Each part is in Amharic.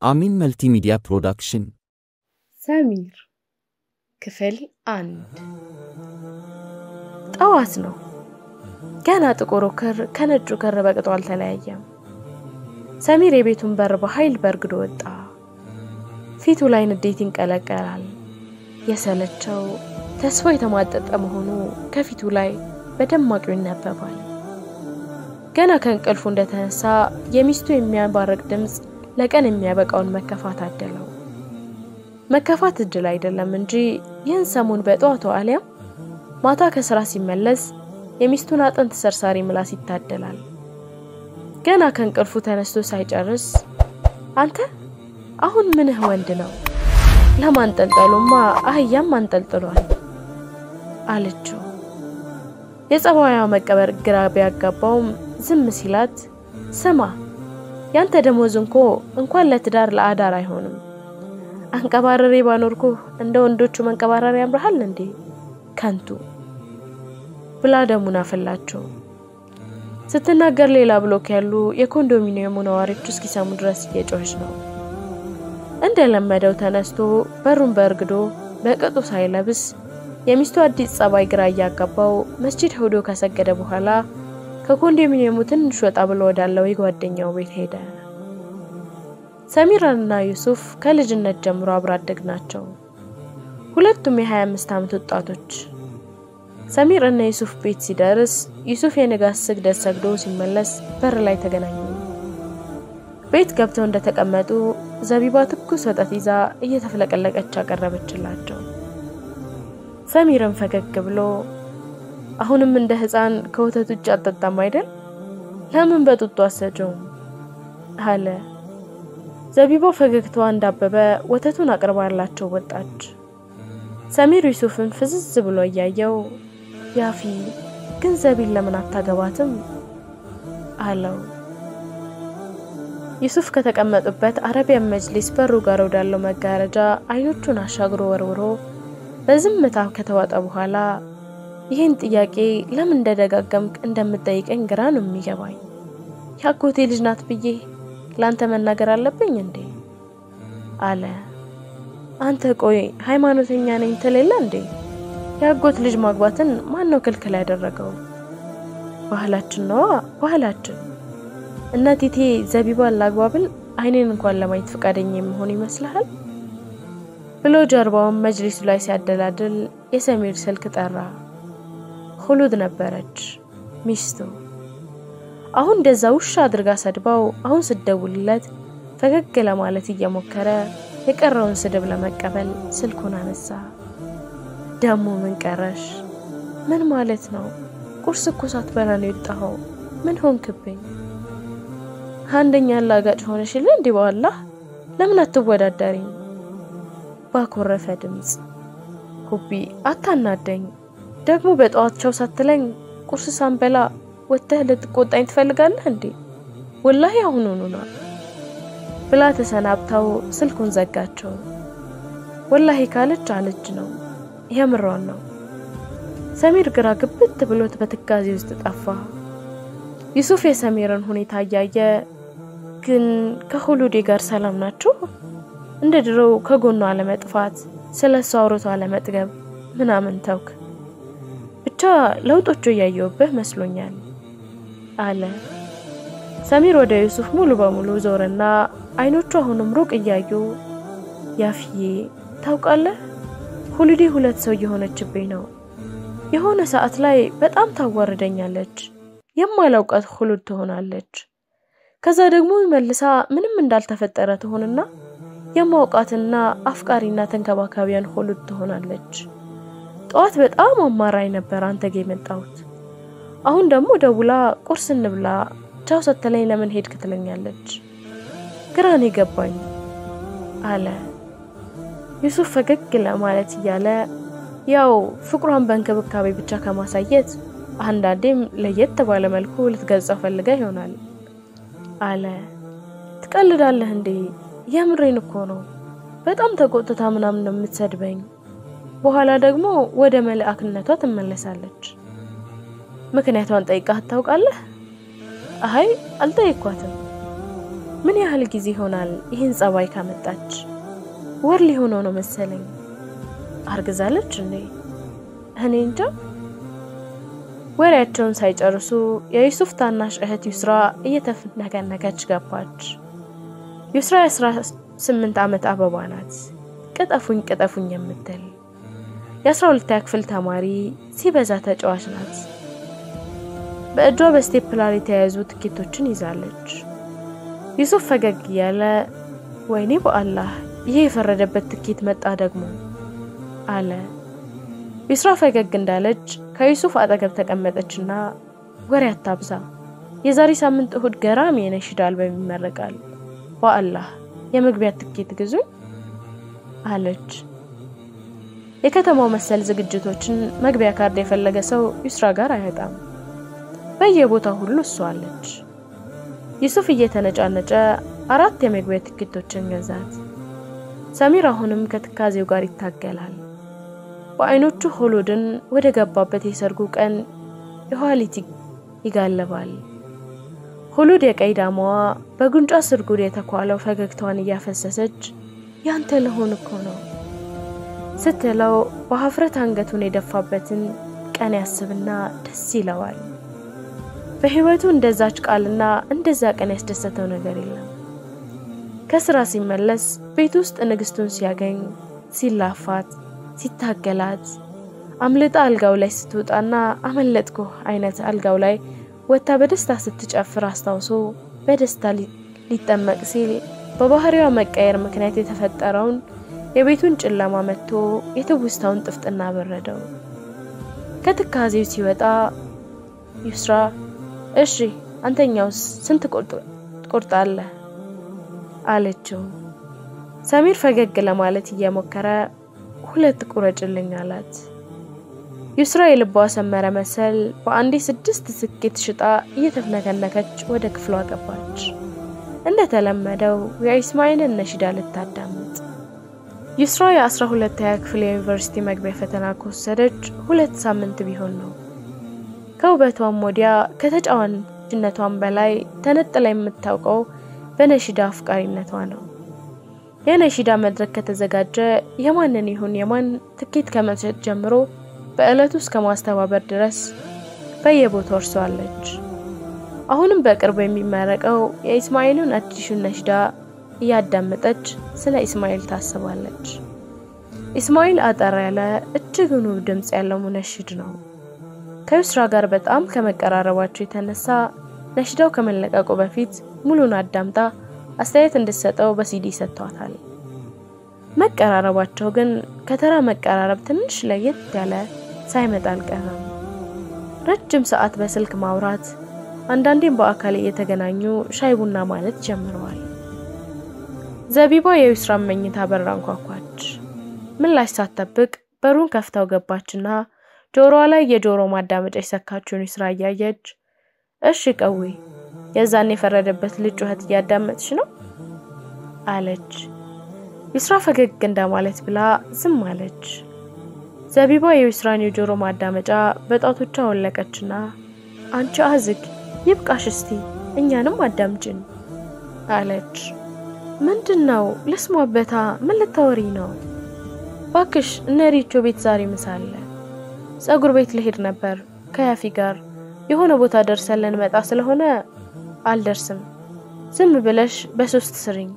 አሚን መልቲሚዲያ ፕሮዳክሽን ሰሚር ክፍል አንድ ጠዋት ነው። ገና ጥቁሩ ክር ከነጩ ክር በቅጦ አልተለያየም። ሰሚር የቤቱን በር በኃይል በርግዶ ወጣ። ፊቱ ላይ ንዴት ይንቀለቀላል። የሰለቸው ተስፋ የተሟጠጠ መሆኑ ከፊቱ ላይ በደማቁ ይነበባል። ገና ከእንቅልፉ እንደተነሳ የሚስቱ የሚያባርቅ ድምፅ ለቀን የሚያበቃውን መከፋት አደለው። መከፋት እድል አይደለም እንጂ ይህን ሰሞን በጠዋቱ አሊያም ማታ ከስራ ሲመለስ የሚስቱን አጥንት ሰርሳሪ ምላስ ይታደላል። ገና ከእንቅልፉ ተነስቶ ሳይጨርስ አንተ አሁን ምንህ ወንድ ነው? ለማንጠልጠሉማ አህያም አንጠልጥሏል አለችው። የጸባዩ መቀበር ግራ ቢያጋባውም ዝም ሲላት ስማ ያንተ ደሞዝ እንኮ እንኳን ለትዳር ለአዳር አይሆንም። አንቀባረሬ ባኖርኩ እንደ ወንዶቹ መንቀባረር ያምርሃል እንዴ ከንቱ ብላ ደሙን አፈላቸው። ስትናገር ሌላ ብሎክ ያሉ የኮንዶሚኒየሙ ነዋሪዎች እስኪሰሙ ድረስ እየጮኸች ነው። እንደለመደው ተነስቶ በሩን በእርግዶ በቅጡ ሳይለብስ የሚስቱ አዲስ ጸባይ ግራ እያጋባው መስጂድ ሄዶ ከሰገደ በኋላ ከኮንዶሚኒየሙ ትንሽ ወጣ ብሎ ወዳለው የጓደኛው ቤት ሄደ። ሰሚራና ዩሱፍ ከልጅነት ጀምሮ አብሮ አደግ ናቸው። ሁለቱም የ25 ዓመት ወጣቶች። ሰሚር እና ዩሱፍ ቤት ሲደርስ ዩሱፍ የንጋት ስግደት ሰግዶ ሲመለስ በር ላይ ተገናኙ። ቤት ገብተው እንደተቀመጡ ዘቢባ ትኩስ ወተት ይዛ እየተፍለቀለቀች አቀረበችላቸው። ሰሚርም ፈገግ ብሎ አሁንም እንደ ሕፃን ከወተት ውጭ አጠጣም አይደል? ለምን በጡጦ አሰጀውም? አለ። ዘቢባ ፈገግታዋ እንዳበበ ወተቱን አቅርባላቸው ወጣች። ሰሚር ዩሱፍን ፍዝዝ ብሎ እያየው ያፊ ግን ዘቢን ለምን አታገባትም? አለው። ዩሱፍ ከተቀመጡበት አረቢያን መጅሊስ በሩ ጋር ወዳለው መጋረጃ አይኖቹን አሻግሮ ወርውሮ በዝምታ ከተዋጠ በኋላ ይህን ጥያቄ ለምን እንደደጋገምክ እንደምጠይቀኝ ግራ ነው የሚገባኝ። የአጎቴ ልጅ ናት ብዬ ለአንተ መናገር አለብኝ እንዴ? አለ። አንተ ቆይ ሃይማኖተኛ ነኝ ትሌለ እንዴ? የአጎት ልጅ ማግባትን ማን ነው ክልክል ያደረገው? ባህላችን ነዋ፣ ባህላችን። እናቲቴ ዘቢባን ላግባብል አይኔን እንኳን ለማየት ፈቃደኛ የመሆን ይመስልሃል? ብሎ ጀርባውን መጅሊሱ ላይ ሲያደላድል የሰሚር ስልክ ጠራ። ሁሉድ ነበረች ሚስቱ። አሁን እንደዛ ውሻ አድርጋ ሰድባው አሁን ስደውልለት ፈገግ ለማለት እየሞከረ የቀረውን ስድብ ለመቀበል ስልኩን አነሳ። ደሞ ምን ቀረሽ? ምን ማለት ነው? ቁርስ እኮ ሳትበላ ነው የወጣኸው። ምን ሆንክብኝ? አንደኛ አላጋጭ ሆነሽል እንዲህ በኋላህ ለምን አትወዳደሪኝ? ባኮረፈ ድምፅ ሁቢ አታናደኝ። ደግሞ በጠዋት ቻው ሳትለኝ ቁርስ ሳንበላ ወጥተህ ልትቆጣኝ ትፈልጋለህ እንዴ? ወላሂ አሁኑኑ ነው ብላ ተሰናብታው ስልኩን ዘጋቸው። ወላሂ ካለች አለች ነው፣ የምሯን ነው። ሰሚር ግራ ግብት ብሎት በትካዜ ውስጥ ጠፋ። ዩሱፍ የሰሚርን ሁኔታ እያየ ግን ከሁሉዴ ጋር ሰላም ናችሁ? እንደ ድሮው ከጎኗ አለመጥፋት፣ ስለ እሷ አውርቶ አለመጥገብ ምናምን ተውክ። ብቻ ለውጦቹ እያየውብህ መስሎኛል አለ። ሰሚር ወደ ዩሱፍ ሙሉ በሙሉ ዞርና አይኖቹ አሁንም ሩቅ እያዩ ያፍዬ ታውቃለህ፣ ሁሉዴ ሁለት ሰው እየሆነችብኝ ነው። የሆነ ሰዓት ላይ በጣም ታዋርደኛለች፣ የማላውቃት ሁሉድ ትሆናለች። ከዛ ደግሞ መልሳ ምንም እንዳልተፈጠረ ትሆንና የማውቃትና አፍቃሪና ተንከባካቢያን ሁሉድ ትሆናለች። ጠዋት በጣም አማራኝ ነበር አንተ ጋ የመጣሁት። አሁን ደግሞ ደውላ ቁርስ እንብላ ቻው ሰተለኝ ለምን ሄድክ ትለኛለች። ግራን የገባኝ አለ ዩሱፍ ፈገግ ለማለት እያለ ያው ፍቅሯን በእንክብካቤ ብቻ ከማሳየት አንዳንዴም ለየት ባለ መልኩ ልትገልጸው ፈልጋ ይሆናል አለ። ትቀልዳለህ እንዴ? የምሬን እኮ ነው። በጣም ተቆጥታ ምናምን ነው የምትሰድበኝ። በኋላ ደግሞ ወደ መልአክነቷ ትመለሳለች። ምክንያቷን ጠይቃህ ታውቃለህ? አይ አልጠየኳትም። ምን ያህል ጊዜ ይሆናል ይህን ጸባይ ካመጣች? ወር ሊሆነው ነው መሰለኝ። አርግዛለች እንዴ? እኔ እንጃ። ወሬያቸውን ሳይጨርሱ የዩሱፍ ታናሽ እህት ዩስራ እየተፍነከነከች ገባች። ዩስራ የአስራ ስምንት ዓመት አበባ ናት። ቅጠፉኝ ቅጠፉኝ የምትል የአስራ ሁለተኛ ክፍል ተማሪ ሲበዛ ተጫዋች ናት። በእጇ በስቴፕላር የተያያዙ ትኬቶችን ይዛለች። ዩሱፍ ፈገግ እያለ ወይኔ በአላህ ይሄ የፈረደበት ትኬት መጣ ደግሞ አለ። ዩስራ ፈገግ እንዳለች ከዩሱፍ አጠገብ ተቀመጠችና ወሬ አታብዛ፣ የዛሬ ሳምንት እሁድ ገራሚ የነሽዳ አልበም ይመረቃል፣ በአላህ የመግቢያ ትኬት ግዙኝ አለች። የከተማው መሰል ዝግጅቶችን መግቢያ ካርድ የፈለገ ሰው ዩስራ ጋር አይወጣም። በየቦታው ሁሉ እሷ አለች። ዩሱፍ እየተነጫነጨ አራት የመግቢያ ትኬቶችን ገዛት። ሰሚር አሁንም ከትካዜው ጋር ይታገላል። በአይኖቹ ሆሎድን ወደ ገባበት የሰርጉ ቀን የኋሊት ይጋለባል። ሆሎድ የቀይ ዳማዋ በጉንጯ ስርጉድ የተኳለው ፈገግታዋን እያፈሰሰች ያንተ ለሆን እኮ ነው ስትለው በሀፍረት አንገቱን የደፋበትን ቀን ያስብና ደስ ይለዋል። በህይወቱ እንደዛች ቃልና እንደዛ ቀን ያስደሰተው ነገር የለም። ከስራ ሲመለስ ቤት ውስጥ ንግስቱን ሲያገኝ ሲላፋት፣ ሲታገላት አምልጣ አልጋው ላይ ስትወጣና አመለጥኩ አይነት አልጋው ላይ ወጥታ በደስታ ስትጨፍር አስታውሶ በደስታ ሊጠመቅ ሲል በባህሪዋ መቀየር ምክንያት የተፈጠረውን የቤቱን ጨለማ መጥቶ የትውስታውን ጥፍጥና በረደው። ከትካዜው ሲወጣ ዩስራ እሺ አንተኛውስ ስንት ትቆርጣለህ? አለችው። ሰሚር ፈገግ ለማለት እየሞከረ ሁለት ቁረጭልኝ አላት። ዩስራ የልቧ ሰመረ መሰል በአንዴ ስድስት ስኬት ሽጣ እየተፍነከነከች ወደ ክፍሏ ገባች። እንደተለመደው የኢስማኤልን ነሽዳ ልታዳምጥ። ዩስራ የአስራ ሁለተኛ ክፍል የዩኒቨርሲቲ መግቢያ ፈተና ከወሰደች ሁለት ሳምንት ቢሆን ነው። ከውበቷም ወዲያ ከተጫዋችነቷም በላይ ተነጥላ የምታውቀው በነሺዳ አፍቃሪነቷ ነው። የነሺዳ መድረክ ከተዘጋጀ የማንን ይሁን የማን ትኬት ከመሸጥ ጀምሮ በዕለቱ እስከ ማስተባበር ድረስ በየቦታው እርሷለች። አሁንም በቅርቡ የሚመረቀው የኢስማኤልን አዲሱን ነሽዳ እያዳመጠች ስለ ኢስማኤል ታስባለች። ኢስማኤል አጠር ያለ እጅግን ውብ ድምፅ ያለው ሙነሽድ ነው። ከዩስራ ጋር በጣም ከመቀራረባቸው የተነሳ ነሽዳው ከመለቀቁ በፊት ሙሉን አዳምጣ አስተያየት እንድትሰጠው በሲዲ ሰጥቷታል። መቀራረባቸው ግን ከተራ መቀራረብ ትንሽ ለየት ያለ ሳይመጣ አልቀረም። ረጅም ሰዓት በስልክ ማውራት፣ አንዳንዴም በአካል እየተገናኙ ሻይ ቡና ማለት ጀምረዋል። ዘቢባ የዩስራን መኝታ በር አንኳኳች። ምላሽ ሳትጠብቅ በሩን ከፍታው ገባችና ጆሮዋ ላይ የጆሮ ማዳመጫ የሰካችውን ዩስራ እያየች እሺ ቀዊ የዛን የፈረደበት ልጅ ጩኸት እያዳመጥሽ ነው አለች። ዩስራ ፈገግ እንደማለት ብላ ዝም አለች። ዘቢባ የዩስራን የጆሮ ማዳመጫ በጣቶቿ ወለቀችና አንቺ አዝግ ይብቃሽ፣ እስቲ እኛንም አዳምጭን አለች። ምንድን ነው ልስሟበታ? ምን ልታወሪ ነው? ባክሽ እነ ሪቾ ቤት ዛሬ ምሳ አለ። ጸጉር ቤት ልሄድ ነበር ከያፊ ጋር የሆነ ቦታ ደርሰን ልንመጣ ስለሆነ አልደርስም። ዝም ብለሽ በሶስት ስሪኝ።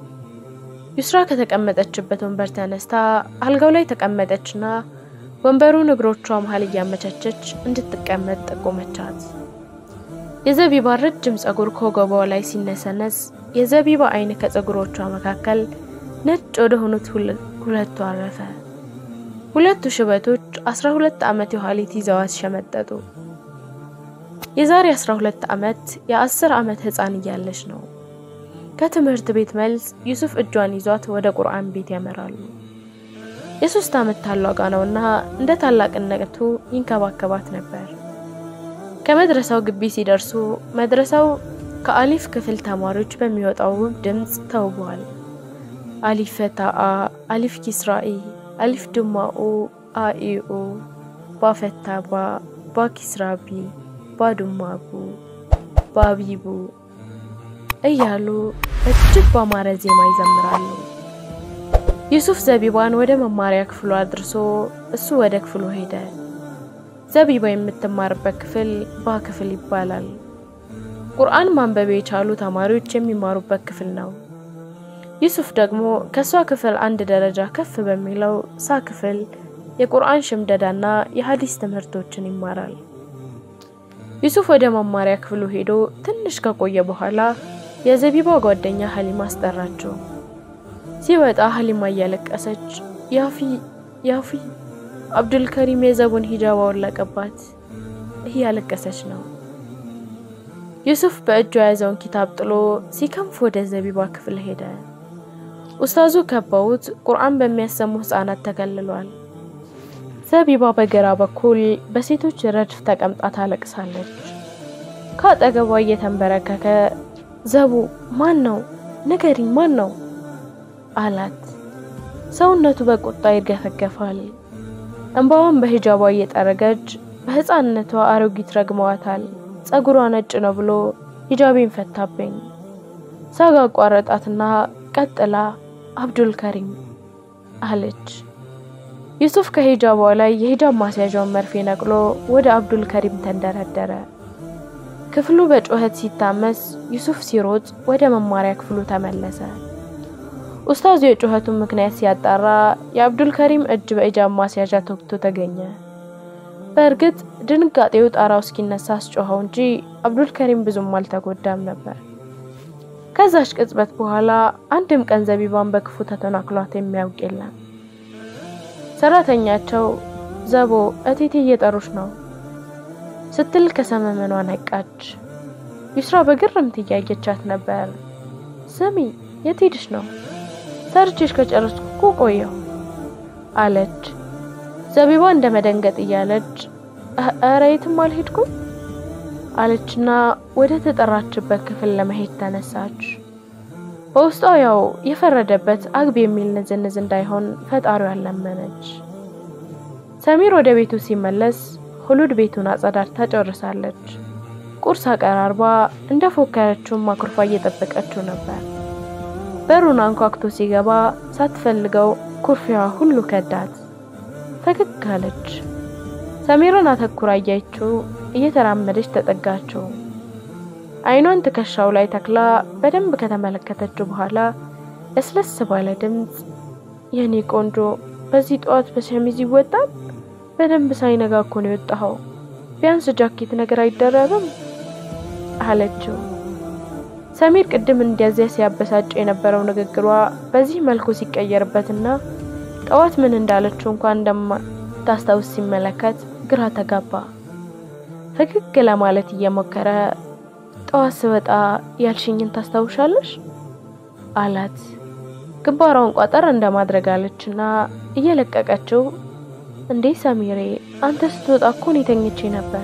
ዩስራ ከተቀመጠችበት ወንበር ተነስታ አልጋው ላይ ተቀመጠችና ወንበሩን እግሮቿ መሀል እያመቻቸች እንድትቀመጥ ጠቆመቻት። የዘቢባ ረጅም ጸጉር ከወገቧ ላይ ሲነሰነስ የዘቢባ አይን ከጸጉሮቿ መካከል ነጭ ወደ ሆኑት ሁለቱ አረፈ። ሁለቱ ሽበቶች አስራ ሁለት ዓመት የኋሊት ይዘዋት ሸመጠጡ። የዛሬ 12 ዓመት የ10 ዓመት ህፃን እያለች ነው። ከትምህርት ቤት መልስ ዩሱፍ እጇን ይዟት ወደ ቁርአን ቤት ያመራሉ። የሶስት ዓመት ታላቋ ነውና እንደ ታላቅነቱ ይንከባከባት ነበር። ከመድረሳው ግቢ ሲደርሱ መድረሳው ከአሊፍ ክፍል ተማሪዎች በሚወጣው ውብ ድምፅ ተውቧል። አሊፍ ፈታአ፣ አሊፍ ኪስራኢ፣ አሊፍ ድማኡ፣ አኢኡ፣ ባፈታባ፣ ባኪስራቢ ባዱማቡ ባቢቡ እያሉ እጅግ ባማረ ዜማ ይዘምራሉ። ዩሱፍ ዘቢባን ወደ መማሪያ ክፍሉ አድርሶ እሱ ወደ ክፍሉ ሄደ። ዘቢባ የምትማርበት ክፍል ባ ክፍል ይባላል። ቁርአን ማንበብ የቻሉ ተማሪዎች የሚማሩበት ክፍል ነው። ዩሱፍ ደግሞ ከሷ ክፍል አንድ ደረጃ ከፍ በሚለው ሳ ክፍል የቁርአን ሽምደዳና የሀዲስ ትምህርቶችን ይማራል። ዩሱፍ ወደ መማሪያ ክፍሉ ሄዶ ትንሽ ከቆየ በኋላ የዘቢባ ጓደኛ ሀሊማ አስጠራቸው። ሲወጣ ሀሊማ እያለቀሰች ያፊ ያፊ አብዱልከሪም የዘቡን ሂጃብ አወለቀባት እያለቀሰች ነው። ዩሱፍ በእጁ የያዘውን ኪታብ ጥሎ ሲከንፍ ወደ ዘቢባ ክፍል ሄደ። ኡስታዙ ከበውት ቁርአን በሚያሰሙ ህፃናት ተከልሏል። ዘቢባ በግራ በኩል በሴቶች ረድፍ ተቀምጣ ታለቅሳለች። ከአጠገቧ እየተንበረከከ ዘቡ ማን ነው ንገሪኝ፣ ማን ነው አላት። ሰውነቱ በቁጣ ይርገፈገፋል። እንባዋን በሂጃቧ እየጠረገች በህፃንነቷ አሮጊት ረግመዋታል። ጸጉሯ ነጭ ነው ብሎ ሂጃቤን ፈታብኝ። ሳጋ አቋረጣትና ቀጥላ አብዱል ከሪም አለች። ዩሱፍ ከሂጃቧ ላይ የሂጃብ ማስያዣውን መርፌ ነቅሎ ወደ አብዱል ከሪም ተንደረደረ። ክፍሉ በጩኸት ሲታመስ ዩሱፍ ሲሮጥ ወደ መማሪያ ክፍሉ ተመለሰ። ኡስታዙ የጩኸቱን ምክንያት ሲያጣራ የአብዱል ከሪም እጅ በሂጃብ ማስያዣ ተወግቶ ተገኘ። በእርግጥ ድንጋጤው ጣራው እስኪነሳ አስጮኸው እንጂ አብዱል ከሪም ብዙም አልተጎዳም ነበር። ከዛች ቅጽበት በኋላ አንድም ቀን ዘቢባን በክፉ ተተናክሏት የሚያውቅ የለም። ሰራተኛቸው ዘቦ እቴቴ እየጠሩች ነው ስትል ከሰመመኗ ነቃች። ዩስራ በግርምት እያየቻት ነበር። ስሚ የት ሄድሽ ነው? ሰርቼሽ ከጨረስኩ እኮ ቆየሁ አለች። ዘቢባ እንደ መደንገጥ እያለች ኧረ የትም አልሄድኩም አለችና ወደ ተጠራችበት ክፍል ለመሄድ ተነሳች። በውስጧ ያው የፈረደበት አግቢ የሚል ንዝንዝ እንዳይሆን ፈጣሪዋን ለመነች። ሰሚር ወደ ቤቱ ሲመለስ ሁሉድ ቤቱን አጸዳድታ ጨርሳለች። ቁርስ አቀራርባ እንደ ፎከረችውን ማኩርፋ እየጠበቀችው ነበር። በሩን አንኳኩቶ ሲገባ ሳትፈልገው ኩርፊያዋ ሁሉ ከዳት። ፈገግ አለች። ሰሚርን አተኩራ እያየችው እየተራመደች ተጠጋችው። አይኗን ትከሻው ላይ ተክላ በደንብ ከተመለከተችው በኋላ ለስለስ ባለ ድምፅ የኔ ቆንጆ በዚህ ጠዋት በሸሚዝ ይወጣል? በደንብ ሳይነጋ እኮ ነው የወጣኸው። ቢያንስ ጃኬት ነገር አይደረብም አለችው። ሰሚር ቅድም እንዲያዚያ ሲያበሳጭ የነበረው ንግግሯ በዚህ መልኩ ሲቀየርበትና ጠዋት ምን እንዳለችው እንኳን እንደማታስታውስ ሲመለከት ግራ ተጋባ። ፈገግ ለማለት እየሞከረ ጠዋት ስወጣ ያልሽኝን ታስታውሻለሽ? አላት። ግንባሯን ቋጠር እንደማድረግ አለችና እየለቀቀችው እንዴ ሰሚሬ፣ አንተ ስትወጣ እኮ እኔ ተኝቼ ነበረ።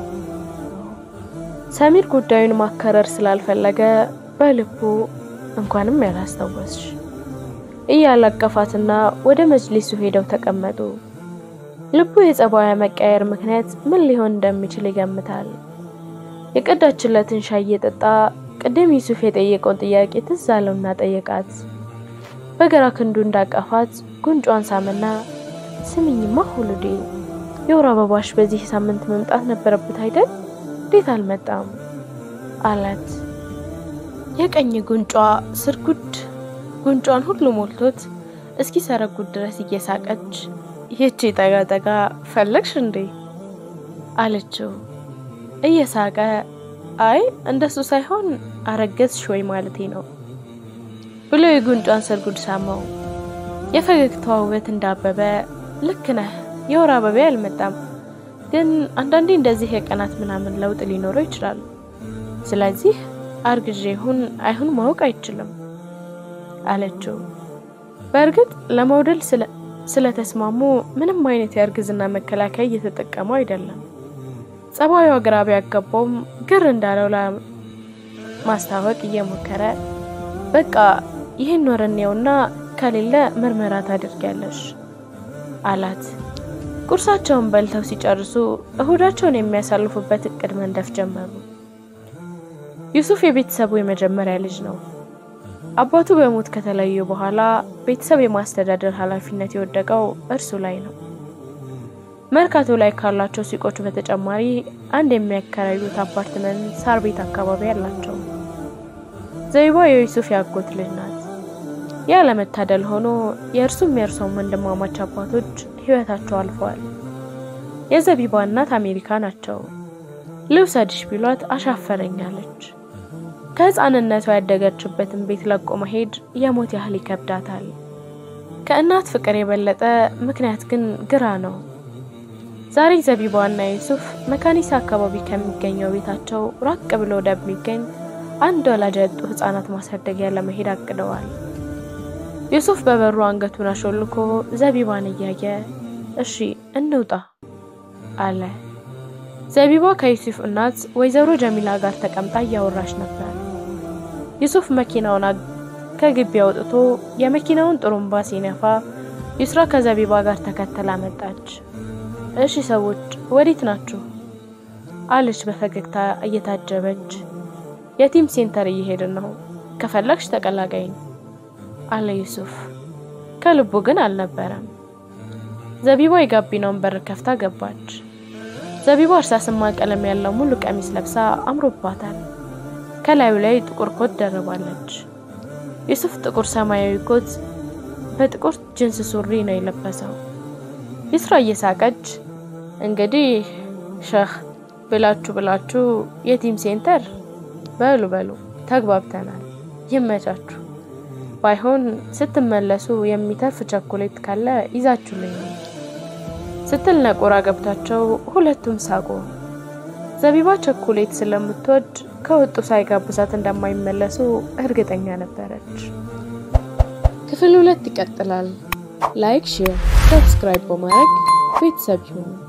ሰሚር ጉዳዩን ማከረር ስላልፈለገ በልቡ እንኳንም ያላስታወስሽ እያላቀፋትና ወደ መጅሊሱ ሄደው ተቀመጡ። ልቡ የጸባዩ መቀየር ምክንያት ምን ሊሆን እንደሚችል ይገምታል። የቀዳችለትን ሻይ እየጠጣ ቅድም ዩሱፍ የጠየቀውን ጥያቄ ትዝ አለውና ጠየቃት። በግራ ክንዱ እንዳቀፋት ጉንጯን ሳምና ስምኝማ ሁሉዴ የወር አበባሽ በዚህ ሳምንት መምጣት ነበረበት አይደል? እንዴት አልመጣም? አላት። የቀኝ ጉንጯ ስርጉድ ጉንጯን ሁሉ ሞልቶት እስኪ ሰረጉድ ድረስ እየሳቀች ይህቺ ጠጋ ጠጋ ፈለግሽ እንዴ አለችው። እየሳቀ አይ እንደሱ ሳይሆን አረገዝሽ ወይ ማለቴ ነው ብሎ የጉንጯን ስርጉድ ሳመው። የፈገግታዋ ውበት እንዳበበ ልክ ነህ፣ የወር አበባ አልመጣም፣ ግን አንዳንዴ እንደዚህ የቀናት ምናምን ለውጥ ሊኖረው ይችላል። ስለዚህ አርግዤ ይሁን አይሁን ማወቅ አይችልም አለችው። በእርግጥ ለመውደድ ስለተስማሙ ምንም አይነት የእርግዝና መከላከያ እየተጠቀሙ አይደለም። ጸባዩ ግራ ቢያጋባውም ግር እንዳለው ለማስታወቅ እየሞከረ በቃ ይህን ወር እንየውና ከሌለ ምርመራ ታደርጊያለሽ አላት። ቁርሳቸውን በልተው ሲጨርሱ እሁዳቸውን የሚያሳልፉበት እቅድ መንደፍ ጀመሩ። ዩሱፍ የቤተሰቡ የመጀመሪያ ልጅ ነው። አባቱ በሞት ከተለዩ በኋላ ቤተሰብ የማስተዳደር ኃላፊነት የወደቀው እርሱ ላይ ነው። መርካቶ ላይ ካላቸው ሱቆች በተጨማሪ አንድ የሚያከራዩት አፓርትመንት ሳር ቤት አካባቢ አላቸው። ዘቢባ የዩሱፍ ያጎት ልጅ ናት። ያለመታደል ሆኖ የእርሱም የእርሷም ወንድማማች አባቶች ሕይወታቸው አልፈዋል። የዘቢባ እናት አሜሪካ ናቸው። ልውሰድሽ ቢሏት አሻፈረኛለች። ከሕፃንነቷ ያደገችበትን ቤት ለቆ መሄድ የሞት ያህል ይከብዳታል። ከእናት ፍቅር የበለጠ ምክንያት ግን ግራ ነው። ዛሬ ዘቢባና ዩሱፍ መካኒሳ አካባቢ ከሚገኘው ቤታቸው ራቅ ብሎ ወደሚገኝ አንድ ወላጅ ያጡ ሕፃናት ማሳደጊያ ለመሄድ አቅደዋል። ዩሱፍ በበሩ አንገቱን አሾልኮ ዘቢባን እያየ እሺ እንውጣ አለ። ዘቢባ ከዩሱፍ እናት ወይዘሮ ጀሚላ ጋር ተቀምጣ እያወራች ነበር። ዩሱፍ መኪናውን ከግቢ አውጥቶ የመኪናውን ጥሩምባ ሲነፋ ዩስራ ከዘቢባ ጋር ተከተላ መጣች። እሺ ሰዎች ወዴት ናችሁ? አለች በፈገግታ እየታጀበች። የቲም ሴንተር እየሄድን ነው፣ ከፈለግሽ ተቀላቀይኝ አለ ዩሱፍ። ከልቡ ግን አልነበረም። ዘቢባ የጋቢናውን በር ከፍታ ገባች። ዘቢባ እርሳስማ ቀለም ያለው ሙሉ ቀሚስ ለብሳ አምሮባታል። ከላዩ ላይ ጥቁር ኮት ደርባለች። ዩሱፍ ጥቁር ሰማያዊ ኮት በጥቁር ጅንስ ሱሪ ነው የለበሰው። ይስራ እየሳቀች እንግዲህ ሸህ ብላችሁ ብላችሁ የቲም ሴንተር በሉ በሉ ተግባብተናል፣ ይመቻችሁ። ባይሆን ስትመለሱ የሚተርፍ ቸኮሌት ካለ ይዛችሁልኝ ነው ስትል ነቆራ ገብታቸው ሁለቱም ሳቁ። ዘቢባ ቸኮሌት ስለምትወድ ከወጡ ሳይጋብዛት እንደማይመለሱ እርግጠኛ ነበረች። ክፍል ሁለት ይቀጥላል። ላይክ፣ ሼር፣ ሰብስክራይብ በማድረግ ቤተሰብ ይሁኑ።